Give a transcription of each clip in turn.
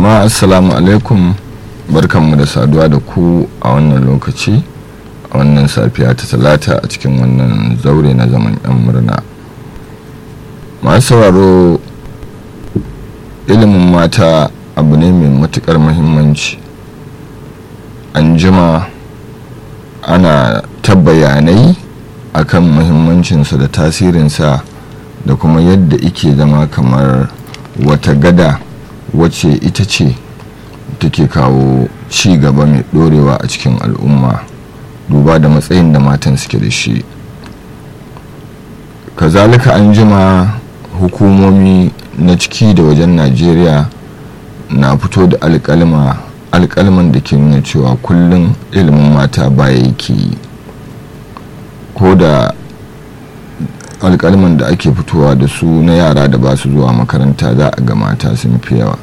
jama'a assalamu alaikum barkanmu da saduwa da ku a wannan lokaci a wannan safiya ta talata a cikin wannan zaure na zaman yan murna masu sauraro ilimin mata abu ne mai matukar muhimmanci an jima ana ta bayanai akan muhimmancinsa da tasirinsa da kuma yadda ike zama kamar wata gada wacce ita ce take kawo ci gaba mai dorewa a cikin al'umma duba da matsayin da matan suke da shi kazalika an jima hukumomi na ciki da wajen najeriya na fito da alkalma alkalman da ke nuna cewa kullum ilimin mata baya yake yi ko da alkalman da ake fitowa da su na yara da ba su zuwa makaranta za a ga mata sun fi yawa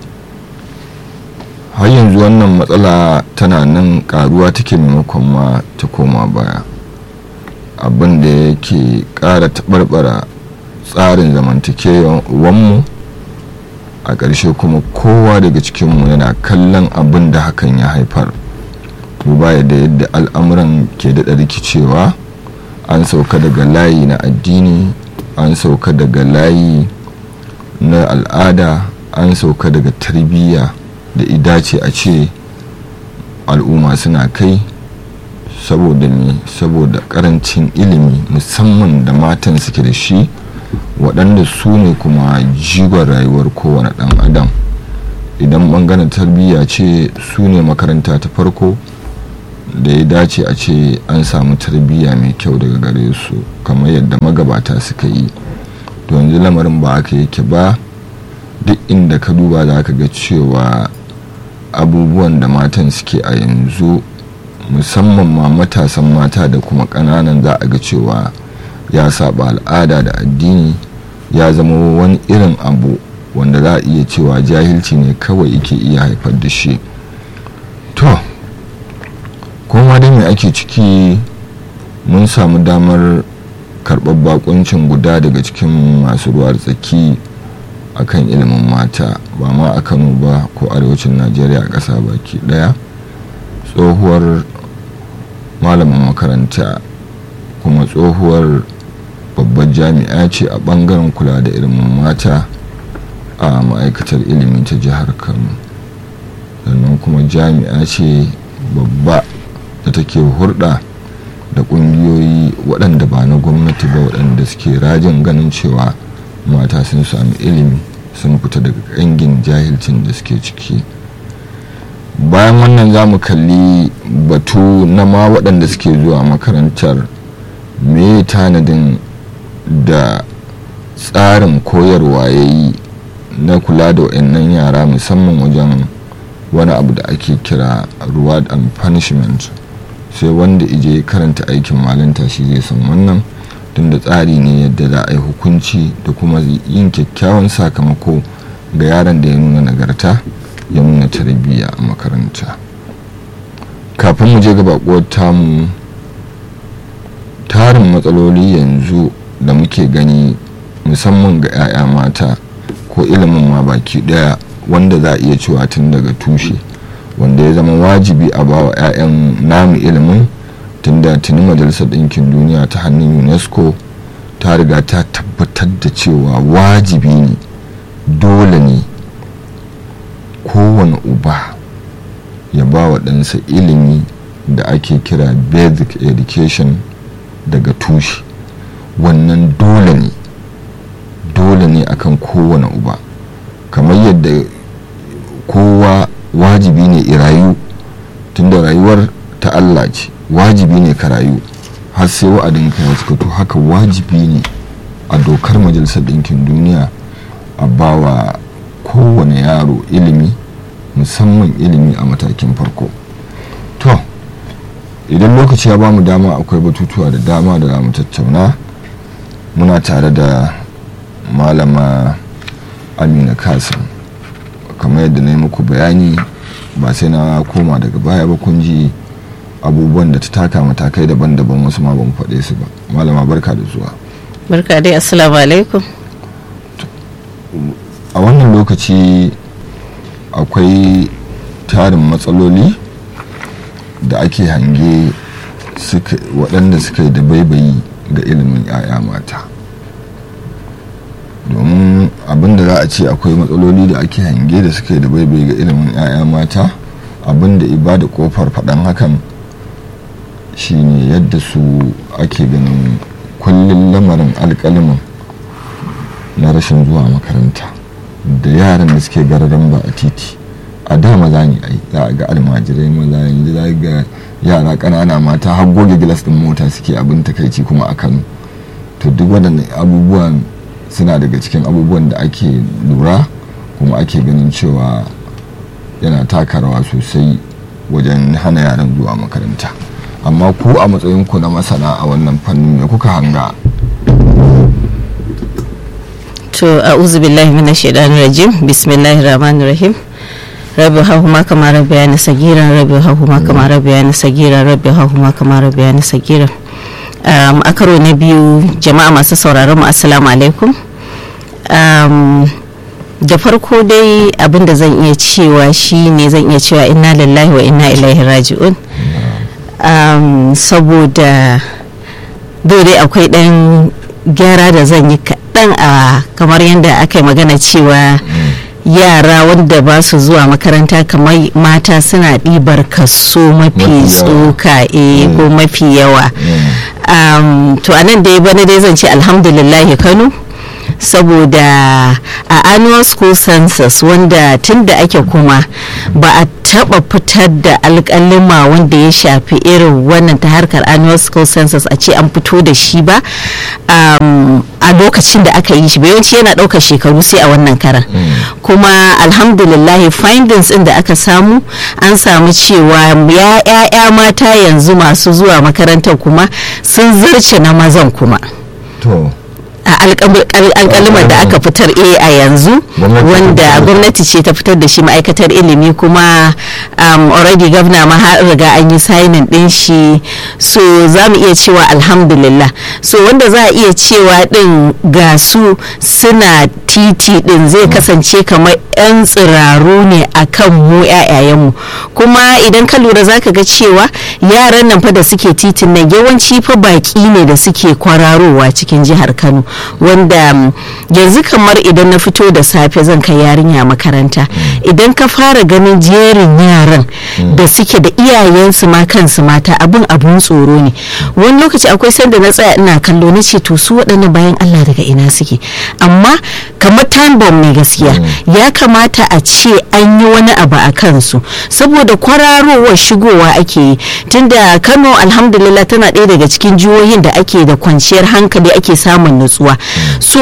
har yanzu wannan matsala tana nan karuwa take maimakon ma ta koma baya abin da yake kara taɓarɓara tsarin zamantakewanmu a ƙarshe kuma kowa daga cikinmu yana kallon abin da hakan ya haifar duba da yadda al'amuran ke daɗa rikicewa an sauka daga layi na addini an sauka daga layi na al'ada an sauka daga tarbiyya da idace a ce al'umma suna kai saboda ne saboda karancin ilimi musamman da matan suke da shi waɗanda su ne kuma jigon rayuwar kowane ɗan adam idan ɓangaren tarbiyya ce su ne makaranta ta farko da ya dace a ce an samu tarbiyya mai kyau daga gare su kamar yadda magabata suka yi to yanzu lamarin ba aka yake ba duk inda ka duba za ka ga cewa abubuwan da matan suke a yanzu musamman ma matasan mata da kuma ƙananan za a ga cewa ya saba al'ada da addini ya zama wani irin abu wanda za a iya cewa jahilci ne kawai yake iya haifar da shi to kuma dai mai ake ciki mun samu damar karɓar bakuncin guda daga cikin masu ruwa tsaki akan ilimin mata ba ma a kano ba ko arewacin najeriya a ƙasa baki ɗaya tsohuwar malamin makaranta kuma tsohuwar babbar jami'a ce a ɓangaren kula da ilimin mata a ma'aikatar ilimi ta jihar kano sannan kuma jami'a ce babba da take hurɗa da ƙungiyoyi waɗanda ba na gwamnati ba waɗanda suke rajin ganin cewa mata sun sami ilimi sun fita daga ƙangin jahilcin da suke ciki bayan wannan za mu kalli batu na ma waɗanda suke zuwa makarantar me tanadin da tsarin koyarwa ya yi na kula da waɗannan yara musamman wajen wani abu da ake kira reward and punishment sai wanda ije karanta aikin malinta shi zai san wannan tunda tsari ne yadda za a yi hukunci da kuma yin kyakkyawan sakamako ga yaron da ya nuna nagarta ya nuna tarbiyya a makaranta kafin mu je ga bakuwar tamu tarin matsaloli yanzu da muke gani musamman ga 'ya'ya mata ko ilimin ma baki daya wanda za a iya cewa tun daga tushe wanda ya zama wajibi a bawa 'ya'yan namu ilimin tunda tuni majalisar ɗinkin duniya ta hannun unesco ta riga ta tabbatar da cewa wajibi ne dole ne kowane uba ya ba wa ɗansa ilimi da ake kira basic education daga tushe wannan dole ne dole ne akan kowane uba kamar yadda kowa wajibi ne irayu tunda rayuwar ta Allah ce wajibi ne ka rayu har sai wa'adin ka ya to haka wajibi ne a dokar majalisar ɗinkin duniya a bawa kowane yaro ilimi musamman ilimi a matakin farko to idan lokaci ya bamu dama akwai batutuwa da dama da za mu tattauna muna tare da malama amina kasim kamar yadda na yi muku bayani ba sai na koma daga baya ba kun ji abubuwan da ta taka matakai daban-daban wasu ma ban faɗe su ba malama barka da zuwa barka dai assalamu alaikum a wannan lokaci akwai tarin matsaloli da ake hange waɗanda suka yi da baibayi ga ilimin 'ya'ya mata domin abinda za a ce akwai matsaloli da ake hange da suka yi da baibayi ga ilimin 'ya'ya mata abinda ibada kofar faɗan hakan shine yadda su ake ganin kullum lamarin alƙalimin na rashin zuwa makaranta da yaran da suke gararan ba a titi a da maza ne ai za a ga almajirai maza yanzu za ga yara ƙanana mata har goge gilas ɗin mota suke abin takaici kuma a kano to duk waɗannan abubuwan suna daga cikin abubuwan da ake lura kuma ake ganin cewa yana taka rawa sosai wajen hana yaran zuwa makaranta amma ku a matsayinku na masana a wannan fannin me kuka hanga to a'udhu billahi minash shaitanir rajim bismillahir rahmanir rahim rabbi hahuma kama rabbiyani sagira rabbi hahuma kama rabbiyani sagira rabbi hahuma kama rabbiyani sagira um, a karo na biyu jama'a masu sauraron mu assalamu alaikum um, da farko dai abin da zan iya cewa shine zan iya cewa inna lillahi wa inna ilaihi raji'un um, saboda dai akwai dan gyara da zan yi kaɗan a kamar yadda aka yi magana cewa yara wanda ba su zuwa makaranta kamar mata suna ɗibar kaso mafi tsoka e ko mafi yawa to a nan dai bana dai zan ce alhamdulillahi kano saboda a annual school census wanda tun da ake kuma ba a taba fitar da alkalima wanda ya shafi irin wannan ta harkar annual school census a ce an fito da shi ba a lokacin da aka yi shi yawanci yana ɗaukar shekaru sai a wannan karan kuma alhamdulillah findings ɗin da aka samu an samu cewa ya mata yanzu masu zuwa makarantar kuma sun zarce na mazan kuma a alkalimar da aka fitar a a yanzu wanda gwamnati ce ta fitar da shi ma'aikatar ilimi kuma um, already gwamna ma har riga an yi signing din shi so za mu iya cewa alhamdulillah so wanda za a iya cewa din ga su suna titi din zai kasance kamar 'yan tsiraru ne a kan mu 'ya'yayenmu kuma idan ka lura za ka ga cewa yaran nan fa da suke titin nan yawanci fa baki ne da suke kwararowa cikin jihar kano wanda yanzu kamar idan na fito da safe zan kai yarinya makaranta idan ka fara ganin jerin yaran da suke da iyayensu ma kansu mata abin abun tsoro ne wani lokaci akwai sanda na tsaya ina kallo na ce to su waɗannan bayan Allah daga ina suke amma kamar time bomb ne gaskiya ya kamata a ce an yi wani abu a kansu saboda kwararowar shigowa ake yi tunda Kano alhamdulillah tana ɗaya daga cikin jihohin da ake da kwanciyar hankali ake samun nutsuwa so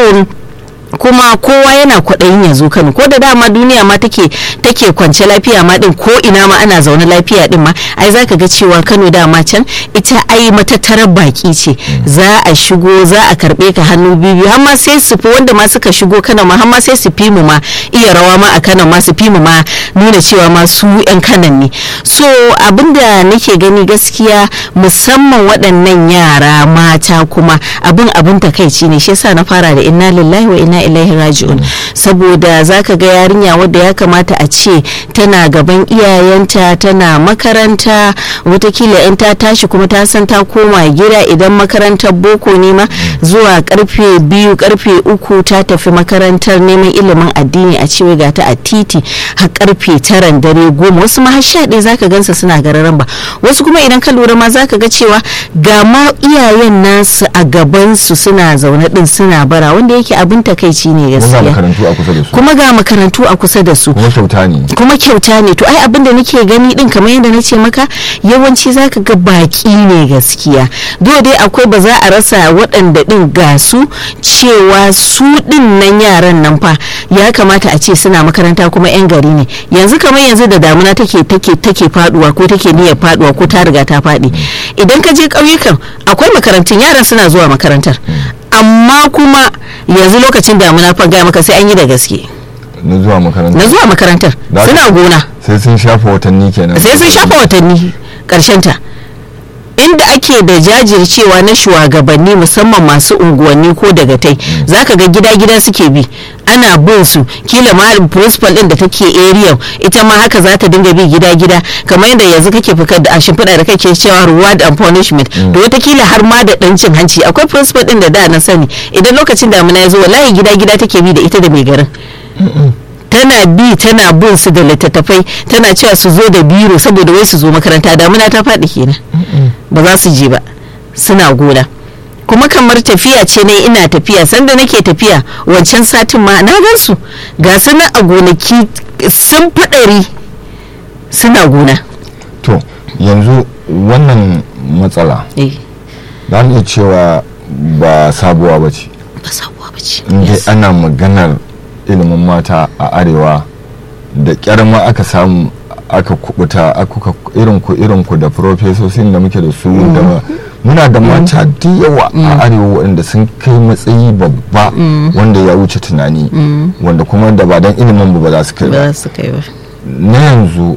kuma kowa yana kwaɗayin ya zo kano ko da dama duniya ma take take kwance lafiya ma din ko ina ma ana zaune lafiya din ma ai zaka ga cewa kano dama can ita ai matattarar baki ce za a shigo za a karbe ka hannu biyu har ma sai su fi wanda ma suka shigo kano ma har ma sai su fi mu ma iya rawa ma a kano ma su fi mu ma nuna cewa ma su yan kanan ne so abinda nake gani gaskiya musamman waɗannan yara mata kuma abin abin takaici ne shi yasa na fara da inna lillahi wa inna ilaihi raji'un saboda zaka ga yarinya wadda ya kamata a ce tana gaban iyayenta tana makaranta watakila in ta tashi kuma ta san ta koma gida idan makarantar boko ne ma zuwa karfe biyu karfe uku ta tafi makarantar neman ilimin addini a cewa ga ta a titi har karfe taran dare goma wasu ma har sha ɗaya zaka gansa suna gararan ba wasu kuma idan ka lura ma zaka ga cewa ga ma iyayen nasu a gabansu suna zaune din suna bara wanda yake abin takaici ne gaskiya kuma ga makarantu a kusa da su kuma kyauta ne kuma kyauta ne to ai abin da nake gani din kamar yadda na ce maka yawanci zaka ga baki ne gaskiya do dai akwai ba za a rasa waɗanda din ga su cewa su din nan yaran nan fa ya kamata a ce suna makaranta kuma yan gari ne yanzu kamar yanzu da damuna take take take faduwa ko take niyyar faduwa ko ta riga ta faɗi idan ka je ƙauyukan akwai makarantun yaran suna zuwa makarantar amma kuma yanzu lokacin damuna fa ga maka sai an yi da gaske na zuwa makarantar na zuwa makarantar suna gona sai sun shafa watanni kenan sai sun shafa watanni karshen ta inda ake da jajircewa na shugabanni musamman masu unguwanni ko dagatai zaka ga gida-gida suke bi ana bin su kila ma principal din da take area ita ma haka za ta dinga bi gida-gida kamar yadda yanzu kake fikar da a shimfiɗa da kake cewa reward and punishment da watakila har ma da ɗan cin hanci akwai principal din da da na sani idan lokacin damina ya zo wallahi gida-gida take bi da ita da mai garin tana bi tana bin su da littattafai tana cewa su zo da biro saboda wai su zo makaranta damuna ta faɗi kenan ba za su je ba suna gona kuma kamar tafiya ce ne ina tafiya sanda nake tafiya wancan satin ma na gan su ga su nan a gonaki sun fi ɗari suna gona to yanzu wannan matsala eh za mu iya cewa ba sabuwa ba ce ba sabuwa ba ce inda ana maganar ilimin mata a arewa da kyar ma aka samu aka kubuta aka irin ku irin ku da profesosin da muke da su da muna da mata da yawa a arewa waɗanda sun kai matsayi babba wanda ya wuce tunani wanda kuma da ba don ilimin ba za su kai ba ba za su kai ba na yanzu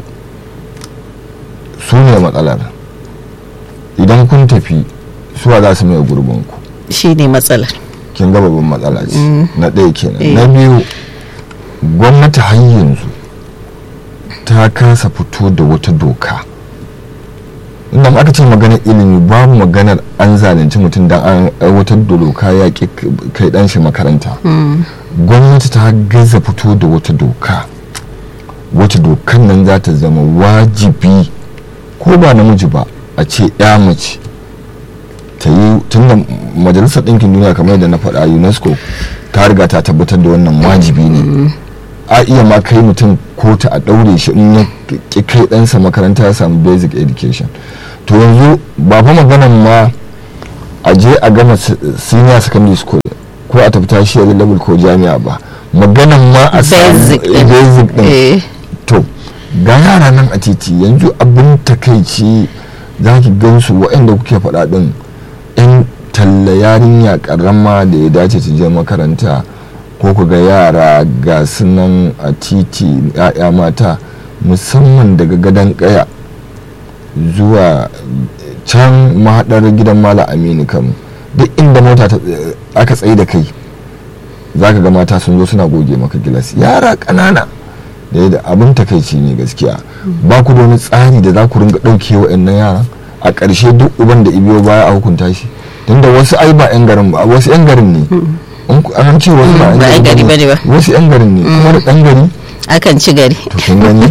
su ne matsalar idan kun tafi suwa za su mai gurbinku shi ne matsalar kin ga babban matsala ce na ɗaya kenan Eh. na biyu gwamnati har yanzu ta kasa fito da wata doka inda aka ce maganar ilimi babu maganar an zalunci mutum da an aiwatar da doka ya ƙi kai ɗan shi makaranta gwamnati ta gaza fito da wata doka wata dokan nan za ta zama wajibi ko ba namiji ba a ce ya mace ta yi tunda majalisar ɗinkin duniya kamar yadda na faɗa unesco ta riga ta tabbatar da wannan wajibi ne a iya ma kai mutum ko ta a ɗaure shi in ya ƙi kai ɗansa makaranta ya samu basic education to yanzu ba fa maganan ma a je a gama s- senior secondary school ko a tafi tashi level ko jami'a ba maganan ma a samu Basic ɗin. basic ɗin eh to ga yara nan a titi yanzu abin takaici za ki gansu waɗanda kuke faɗa ɗin yan talla yarinya ƙarama da ya dace ta je makaranta ko ku ga yara ga su nan a titi ya'ya mata musamman daga gadon ƙaya zuwa can mahaɗar gidan mala aminu kam duk inda mota ta- aka tsaye da kai za ka ga mata sun zo suna goge maka gilas yara ƙanana da yadda abin takaici ne gaskiya ba ku da wani tsari da za ku ringa ɗauke wa'annan yara a ƙarshe duk uban da ibiyo baya a hukunta shi tunda wasu ai ba 'yan garin ba wasu 'yan garin ne In ku- an ce wasu ba 'yan ba 'yan gari garin bane ba. wasu 'yan garin ne kuma da ɗan gari akan ci gari to kin gani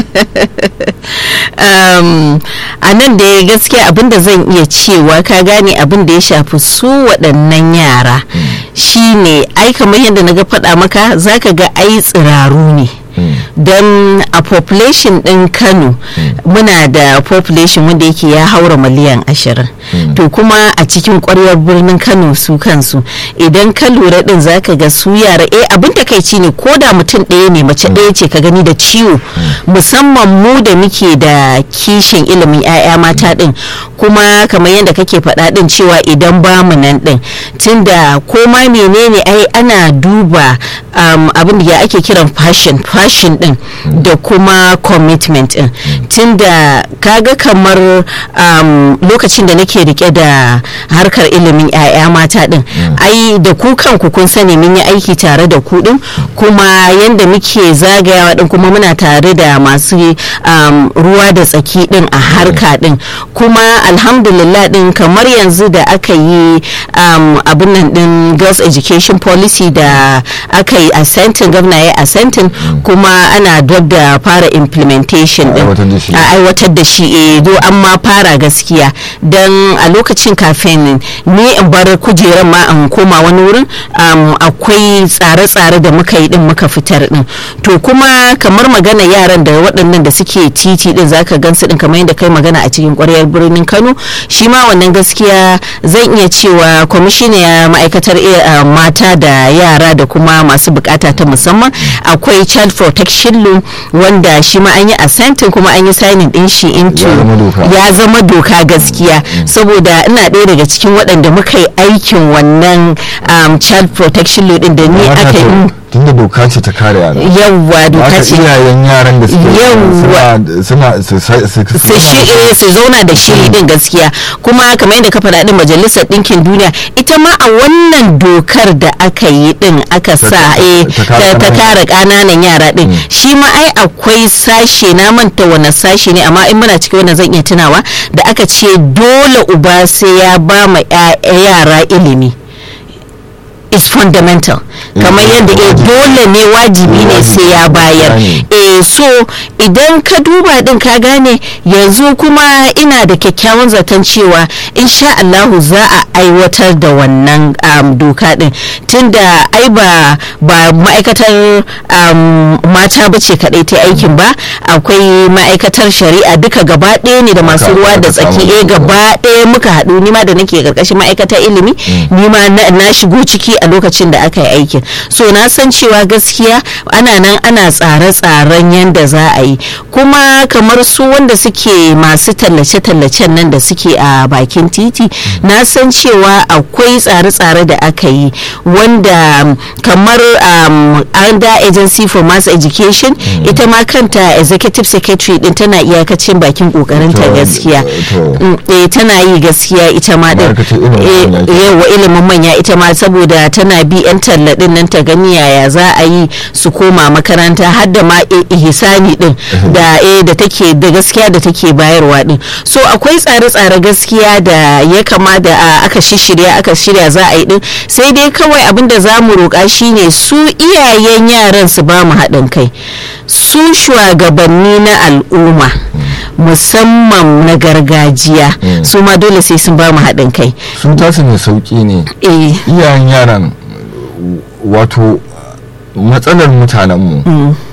um, a nan da ya gaskiya abin da zan iya cewa ka gane abin da ya shafi su waɗannan yara shine ai kamar yadda na ga faɗa maka zaka ga ai tsiraru ne don a population ɗin kano muna da population wanda yake ya haura miliyan ashirin to kuma a cikin ƙwaryar birnin kano su kansu idan ka lura ɗin zaka ga su yara eh abin takaici ne ko da mutum ɗaya ne mace ɗaya ce ka gani da ciwo musamman mu da muke da kishin ilimin 'ya'ya mata ɗin kuma kamar yadda kake faɗa ɗin cewa idan ba mu nan ɗin tunda ko ma menene ai ana duba um, abin da ya ake kiran fashion fashion ɗin da kuma commitment ɗin tunda kaga kamar um, lokacin da nake rike da harkar ilimin 'ya'ya mata ɗin ai da ku kanku kun sani mun yi aiki tare da ku ɗin kuma yadda muke zagayawa ɗin kuma muna tare da masu um, ruwa da tsaki ɗin a harka ɗin kuma alhamdulillah ɗin kamar yanzu da aka yi um, abin nan ɗin girls education policy da aka yi assenting gwamna ya assenting kuma ana dab da fara implementation A aiwatar da shi. ɗin a aiwatar da shi eh do an ma fara gaskiya don a lokacin kafin ni in bar kujeran ma in koma wani wurin um, akwai tsare-tsare da muka yi din muka fitar din to kuma kamar magana yaran da waɗannan da suke titi din zaka gansu din kamar yadda kai magana a cikin ƙwaryar birnin Kano shi ma wannan gaskiya zan iya cewa kwamishiniya ma'aikatar eh, uh, mata da yara da kuma masu bukata ta musamman akwai child protection law wanda shi ma an yi assenting kuma an yi signing din shi into Ya zama doka. ya zama doka gaskiya saboda ina ɗaya daga cikin waɗanda muka yi aikin wannan um, child protection law din da ni Mata aka yi to- tunda doka ce ta kare yara yawwa doka haka ce iyayen yaran da suke Yawwa. suna suna su su su shi eh, su zauna da shiri din gaskiya kuma kamar yadda ka faɗa din majalisar ɗinkin duniya ita ma a wannan dokar da aka yi din aka sa eh, ta kare ta ta ƙananan kare ƙananan yara din shi ma ai akwai sashe na manta wani sashe ne amma in muna cikin wannan zan iya tunawa da aka ce dole uba sai ya ba ma ya- yara ilimi is fundamental kamar Eh, yadda eh, wajibi. dole ne wajibi ne sai ya bayar Gane. eh so idan ka duba din ka gane yanzu kuma ina da kyakkyawan zaton cewa insha Allahu za a aiwatar da wannan um, doka din tunda ai ba ba ma'aikatar um, mata bace kadai ta aikin ba akwai ma'aikatar shari'a duka gaba ɗaya ne da masu Aka- ruwa da aka samu tsaki eh doka. gaba ɗaya muka haɗu nima da nake karkashin ma'aikatar ilimi nima na, na shigo ciki a lokacin da aka yi aikin so na san cewa gaskiya ana nan ana tsare-tsaren yadda za a yi kuma kamar su wanda suke masu tallace-tallacen nan da suke a bakin titi na san cewa akwai tsare-tsare da aka yi wanda um, kamar um, under agency for mass education ita ma kanta executive secretary din tana iyakacin bakin kokarinta To, gaskiya to. Mm, eh, tana yi gaskiya ita ma din Ma'aikatar ilimin manya ke- yawa ilimin manya ita ma saboda tana bi yan talla din nan ta gani yaya za a yi su koma makaranta har da ma i- ihsani din da eh da take da gaskiya da take bayarwa din so akwai tsare-tsare gaskiya da ya kama da a, aka shishirya aka shirya za a yi din sai dai kawai abin da za mu roƙa shine su iyayen yaran su ba mu haɗin kai su shugabanni na al'umma musamman na gargajiya su ma dole sai sun ba mu haɗin kai sun tasu mai sauki ne eh iyayen yaran wato matsalar mutanenmu